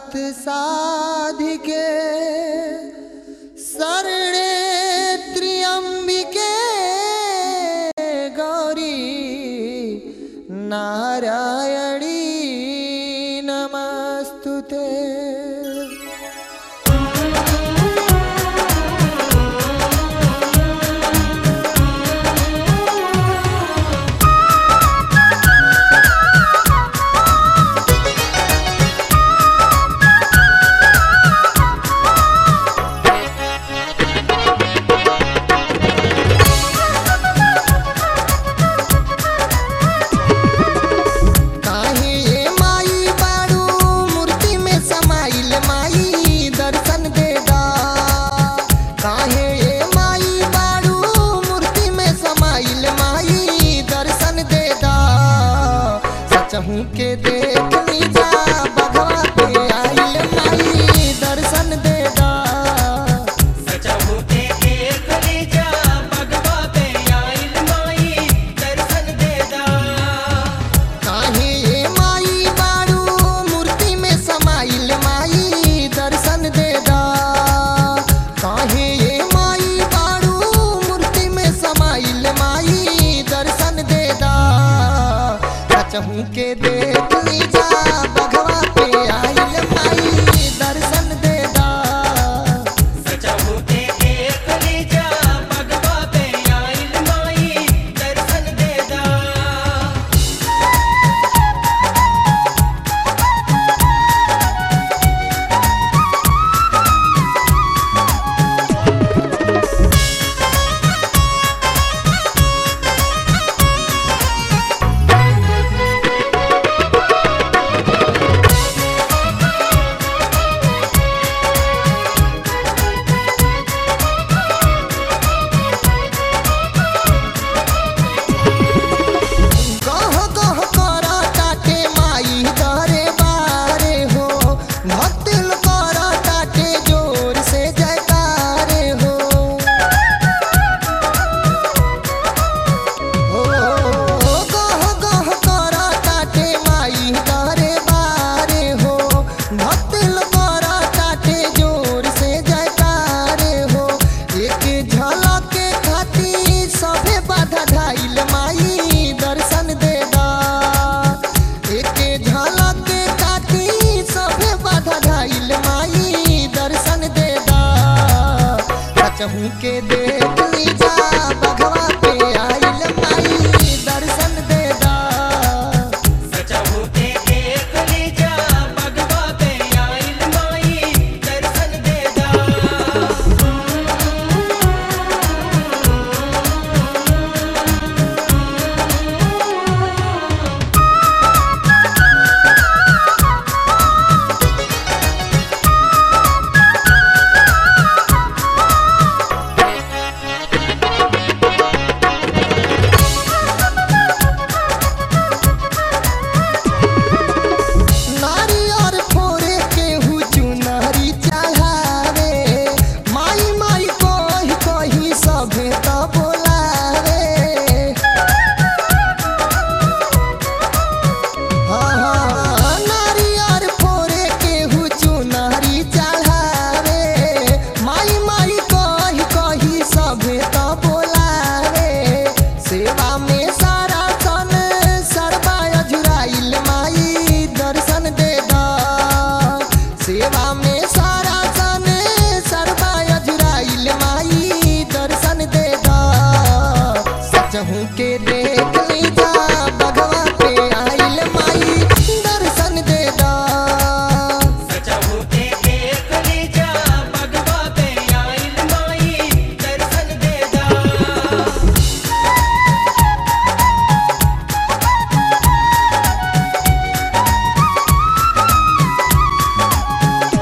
नाथ साधिके शरणे त्र्यम्बिके गौरी नारायणी नमस्तुते काहे ये माई बाड़ू मूर्ति में समाइल माई दर्शन दे दा काहे ये माई बाड़ू मूर्ति में समाइल माई दर्शन दे दा सचहू के देख लीजा बघवा पे आइल माई दर्शन दे दा सचहु के देख लीजा भगवा पे आइल माई दर्शन देदा काहे ये माई बाड़ू मूर्ति में समाइल माई दर्शन दे दा काहे ये माई बाड़ू मूर्ति में समाइल माई दर्शन दे दा चहू के देख लीजा बघवा पे आइल माई दर्शन दे दा सचहु के देख लीजा भगवा पे आइल माई दर्शन देदा गह गह करा टाटे माई दरे बारे हो भक्तिल करा टाटे जोर से जयकारे हो हो गह गह करा टाटे माई दरे बारे हो भक्तिल करा टाटे जोर से जयकारे हो एक झलक खातिर सभे बाधा धाइल माई दर्शन दे दा एक झलक खातिर सभे बाधा धाइल माई दर्शन दे दा चहू के देख लीजा बघवा पे आइल माई दर्शन दे दा सचहु के देख लीजा भगवा पे आइल माई दर्शन देदा नारियर फोरे केहू चुनरी चढ़ावे माई माई कही कही सभे त बोलावे हाँ, हाँ, नारियर फोरे केहू चुनरी चढ़ावे माई माई कही कही सभे त बोलावे सेवा में सारा सन सरबा अजुराइल माई दर्शन दे दा सेवा में सारा सन सरबा अजुराइल माई दर्शन दे दा सचहू के देख लीजा बघवा पे आइल माई दर्शन दे दा सचहु के देख लीजा भगवा पे आइल माई दर्शन देदा हाँ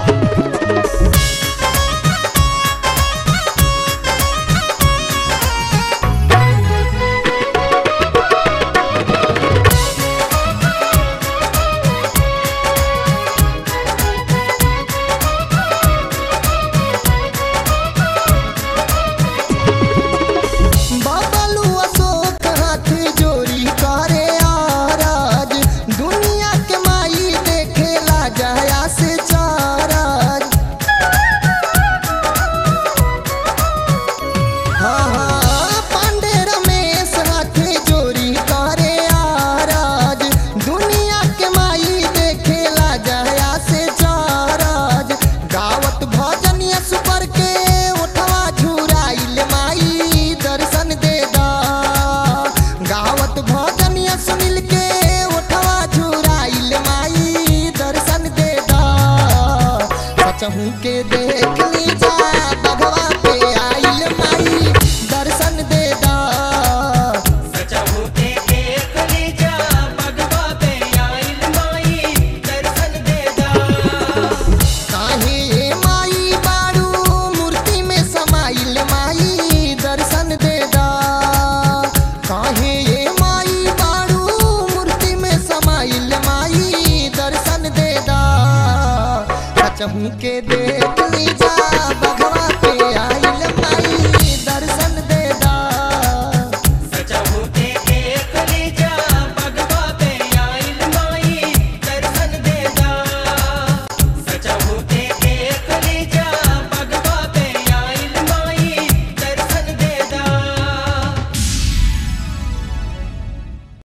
सचहू के देख लीजा बघवा पे आइल माई दर्शन दे दा सचहु के देख लीजा बगवा पे आइल माई दर्शन दे दा काहे ये माई बारू मूर्ति में समाइल माई दर्शन दे दा काहे ये माई बारू मूर्ति में समाइल माई दर्शन दे दा सचहू के देख लीजा बघवा